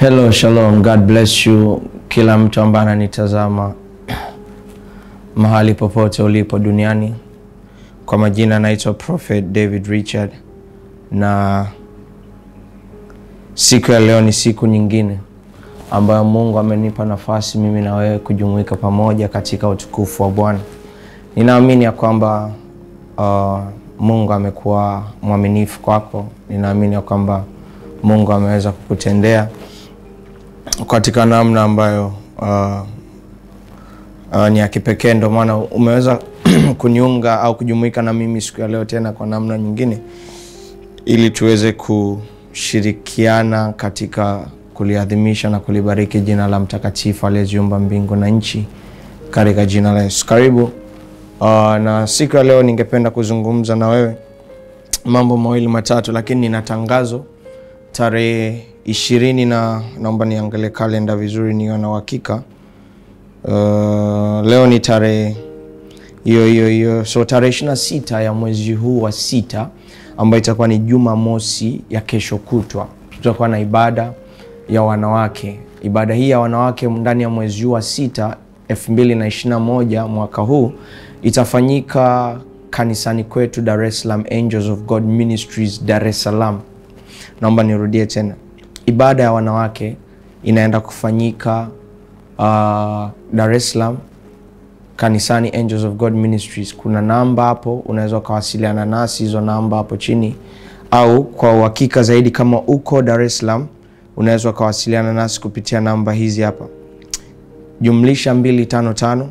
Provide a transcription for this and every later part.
Hello, shalom, God bless you, kila mtu ambaye ananitazama mahali popote ulipo duniani. Kwa majina naitwa Prophet David Richard, na siku ya leo ni siku nyingine ambayo Mungu amenipa nafasi mimi na wewe kujumuika pamoja katika utukufu wa Bwana. Ninaamini ya kwamba uh, Mungu amekuwa mwaminifu kwako. Ninaamini ya kwamba Mungu ameweza kukutendea katika namna ambayo uh, uh, ni ya kipekee. Ndio maana umeweza kuniunga au kujumuika na mimi siku ya leo tena kwa namna nyingine, ili tuweze kushirikiana katika kuliadhimisha na kulibariki jina la mtakatifu aliyeziumba mbingu na nchi katika jina la Yesu. Karibu. Uh, na siku ya leo ningependa kuzungumza na wewe mambo mawili matatu, lakini nina tangazo tarehe ishirini na naomba niangalie kalenda vizuri niwe na uhakika. Uh, leo ni tarehe hiyo hiyo hiyo, so tarehe ishirini na sita ya mwezi huu wa sita ambayo itakuwa ni Jumamosi ya kesho kutwa, tutakuwa na ibada ya wanawake. Ibada hii ya wanawake ndani ya mwezi huu wa sita elfu mbili na ishirini na moja mwaka huu itafanyika kanisani kwetu Dar es Salaam, Angels of God Ministries Dar es Salaam. Naomba nirudie tena, ibada ya wanawake inaenda kufanyika uh, Dar es Salaam kanisani Angels of God Ministries. Kuna namba hapo, unaweza ukawasiliana nasi, hizo namba hapo chini, au kwa uhakika zaidi, kama uko Dar es Salaam unaweza ukawasiliana nasi kupitia namba hizi hapa, jumlisha 255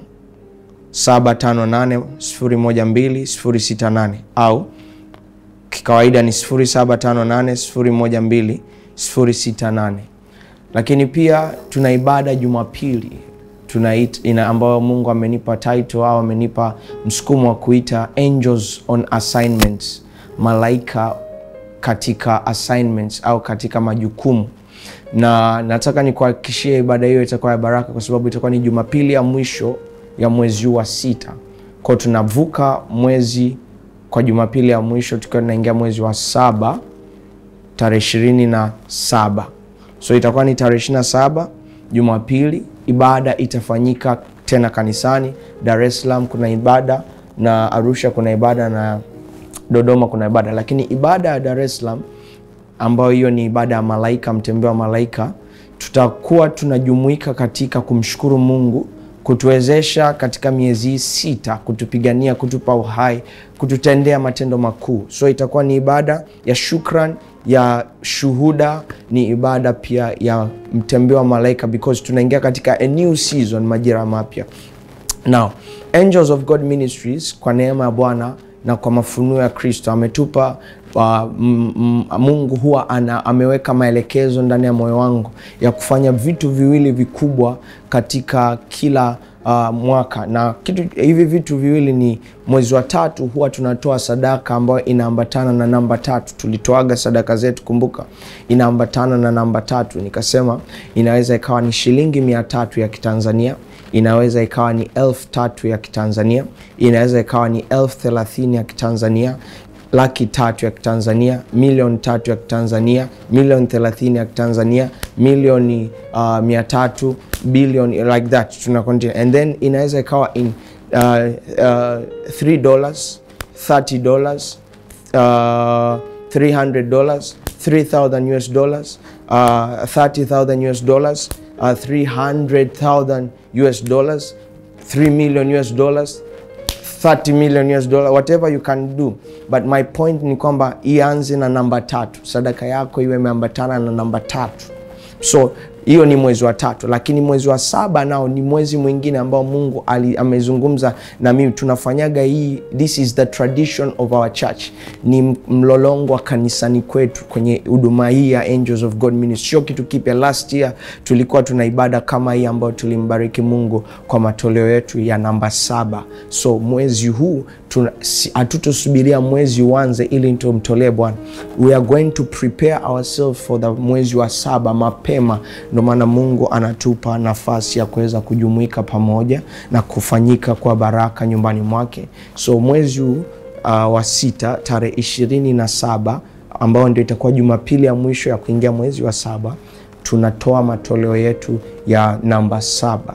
758 012 068 au kikawaida ni 0758 012 lakini pia tuna ibada Jumapili tunaita ambayo Mungu amenipa title au amenipa msukumo wa kuita Angels on Assignments, malaika katika assignments au katika majukumu, na nataka nikuhakikishie ibada hiyo itakuwa ya baraka, kwa sababu itakuwa ni Jumapili ya mwisho ya mwezi huu wa sita. Kwao tunavuka mwezi kwa Jumapili ya mwisho tukiwa tunaingia mwezi wa saba tarehe ishirini na saba so itakuwa ni tarehe ishirini na saba Jumapili. Ibada itafanyika tena kanisani Dar es Salaam, kuna ibada na Arusha kuna ibada na Dodoma kuna ibada, lakini ibada ya Dar es Salaam ambayo hiyo ni ibada ya malaika, mtembeo wa malaika, tutakuwa tunajumuika katika kumshukuru Mungu kutuwezesha katika miezi hii sita, kutupigania, kutupa uhai, kututendea matendo makuu. So itakuwa ni ibada ya shukran, ya shuhuda, ni ibada pia ya mtembeo wa malaika, because tunaingia katika a new season, majira mapya. Now, Angels of God Ministries kwa neema ya Bwana na kwa mafunuo ya Kristo ametupa uh, Mungu huwa ana, ameweka maelekezo ndani ya moyo wangu ya kufanya vitu viwili vikubwa katika kila uh, mwaka na kitu hivi vitu viwili ni mwezi wa tatu huwa tunatoa sadaka ambayo inaambatana na namba tatu. Tulitoaga sadaka zetu, kumbuka, inaambatana na namba tatu. Nikasema inaweza ikawa ni shilingi mia tatu ya Kitanzania inaweza ikawa ni elfu tatu ya Kitanzania, inaweza ikawa ni elfu thelathini ya Kitanzania, laki tatu ya Kitanzania, milioni tatu ya Kitanzania, milioni thelathini ya Kitanzania, milioni uh, mia tatu, bilioni like that, tuna continue and then inaweza ikawa in uh, uh, 3 dollars, 30 dollars, uh, 300 dollars, 3000 US dollars, uh, 30000 US dollars Uh, 300,000 US dollars, 3 million US dollars, 30 million US dollars, whatever you can do. But my point ni kwamba ianze na namba tatu, sadaka yako iwe imeambatana na namba tatu. So hiyo ni mwezi wa tatu, lakini mwezi wa saba nao ni mwezi mwingine ambao Mungu ali, amezungumza na mimi. Tunafanyaga hii, this is the tradition of our church, ni mlolongo wa kanisani kwetu kwenye huduma hii ya Angels of God Ministry. Sio kitu kipya. Last year tulikuwa tuna ibada kama hii ambayo tulimbariki Mungu kwa matoleo yetu ya namba saba. So mwezi huu hatutosubiria mwezi uanze ili tumtolee Bwana. We are going to prepare ourselves for the mwezi wa saba mapema Ndio maana Mungu anatupa nafasi ya kuweza kujumuika pamoja na kufanyika kwa baraka nyumbani mwake. So mwezi huu uh, wa sita tarehe ishirini na saba ambao ndio itakuwa Jumapili ya mwisho ya kuingia mwezi wa saba tunatoa matoleo yetu ya namba saba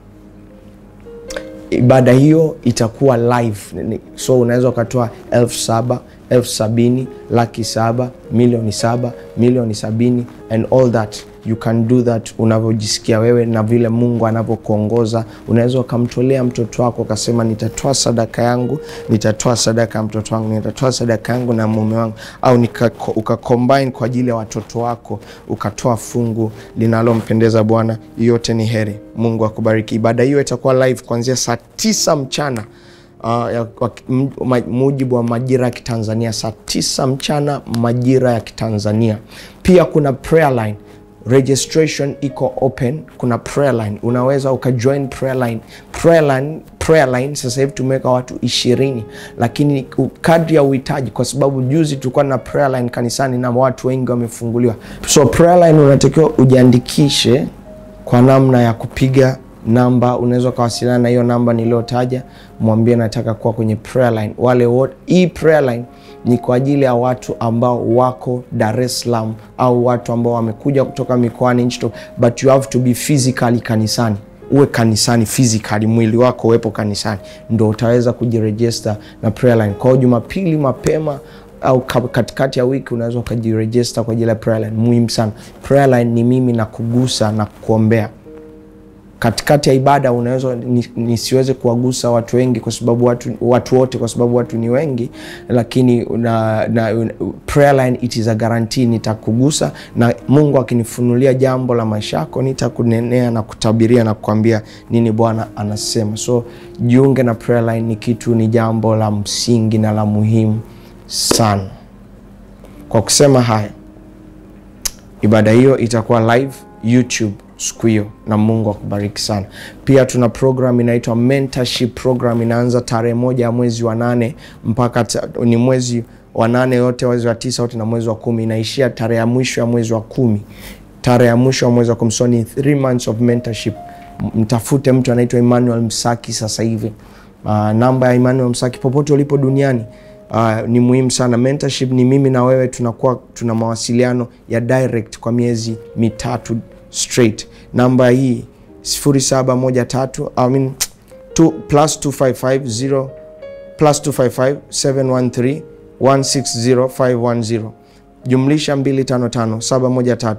ibada hiyo itakuwa live so unaweza ukatoa elfu saba elfu sabini laki saba milioni saba milioni sabini and all that you can do that unavyojisikia wewe na vile mungu anavyokuongoza unaweza ukamtolea mtoto wako ukasema nitatoa sadaka yangu nitatoa sadaka ya mtoto wangu nitatoa sadaka yangu na mume wangu au ukacombine kwa ajili ya watoto wako ukatoa fungu linalompendeza bwana yote ni heri mungu akubariki ibada hiyo itakuwa live kuanzia saa tisa mchana Uh, ya, wa, mujibu wa majira ya Kitanzania saa tisa mchana majira ya Kitanzania. Pia kuna prayer line registration iko open. Kuna prayer line, unaweza ukajoin prayer line. Prayer line, prayer line sasa hivi tumeweka watu ishirini, lakini kadri ya uhitaji, kwa sababu juzi tulikuwa na prayer line kanisani na watu wengi wamefunguliwa. So prayer line unatakiwa ujiandikishe kwa namna ya kupiga namba unaweza ukawasiliana na hiyo namba niliyotaja, mwambie nataka kuwa kwenye prayer line. Wale wote, hii prayer line ni kwa ajili ya watu ambao wako Dar es Salaam au watu ambao wamekuja kutoka mikoani nchi, but you have to be physically kanisani. Uwe kanisani physically, mwili wako uwepo kanisani, ndo utaweza kujirejista na prayer line. Kwa hiyo Jumapili mapema au katikati ya wiki unaweza ukajirejista kwa ajili ya prayer line. Muhimu sana, prayer line ni mimi na kugusa na kuombea katikati ya ibada unaweza nisiweze ni kuwagusa watu wengi kwa sababu watu, watu wote kwa sababu watu ni wengi, lakini na, na, prayer line it is a guarantee, nitakugusa na Mungu akinifunulia jambo la maisha yako nitakunenea na kutabiria na kukwambia nini Bwana anasema. So jiunge na prayer line, ni kitu ni jambo la msingi na la muhimu sana. Kwa kusema haya, ibada hiyo itakuwa live YouTube siku hiyo na Mungu akubariki sana. Pia tuna program inaitwa mentorship program, inaanza tarehe moja ya mwezi wa nane mpaka ni mwezi wa nane yote, mwezi wa tisa yote na mwezi wa kumi, inaishia tarehe ya mwisho ya mwezi wa kumi, tarehe ya mwisho ya mwezi wa kumi. So ni three months of mentorship. Mtafute mtu anaitwa Emmanuel Msaki sasa hivi. Uh, namba ya Emmanuel Msaki popote ulipo duniani Uh, ni muhimu sana. Mentorship ni mimi na wewe tunakuwa tuna mawasiliano ya direct kwa miezi mitatu straight. Namba hii 0713 I mean, two, plus 255 plus 255 713 160 510 jumlisha 255 713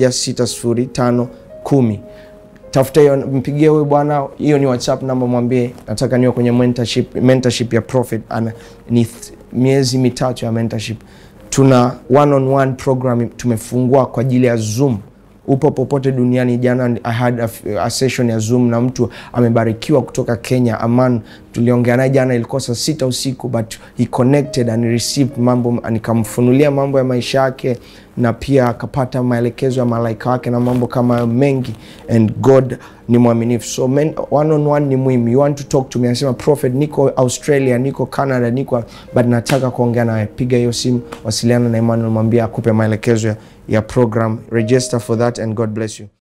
160 510. Tafuta hiyo, mpigie huyu bwana, hiyo ni WhatsApp namba, mwambie nataka niwe kwenye mentorship, mentorship ya Prophet. Ana ni miezi mitatu ya mentorship. Tuna one on one program tumefungua kwa ajili ya Zoom upo popote duniani. Jana I had a, a session ya Zoom na mtu amebarikiwa kutoka Kenya, Aman. Tuliongea naye jana, ilikuwa saa sita usiku, but he connected and received mambo, nikamfunulia mambo ya maisha yake na pia akapata maelekezo ya malaika wake na mambo kama mengi, and God ni mwaminifu. So men, one on one ni muhimu. You want to talk to me, anasema Prophet, niko Australia, niko Canada, niko but nataka kuongea nawe. Piga hiyo simu, wasiliana na Emmanuel, mwambie akupe maelekezo ya, ya program. Register for that and God bless you.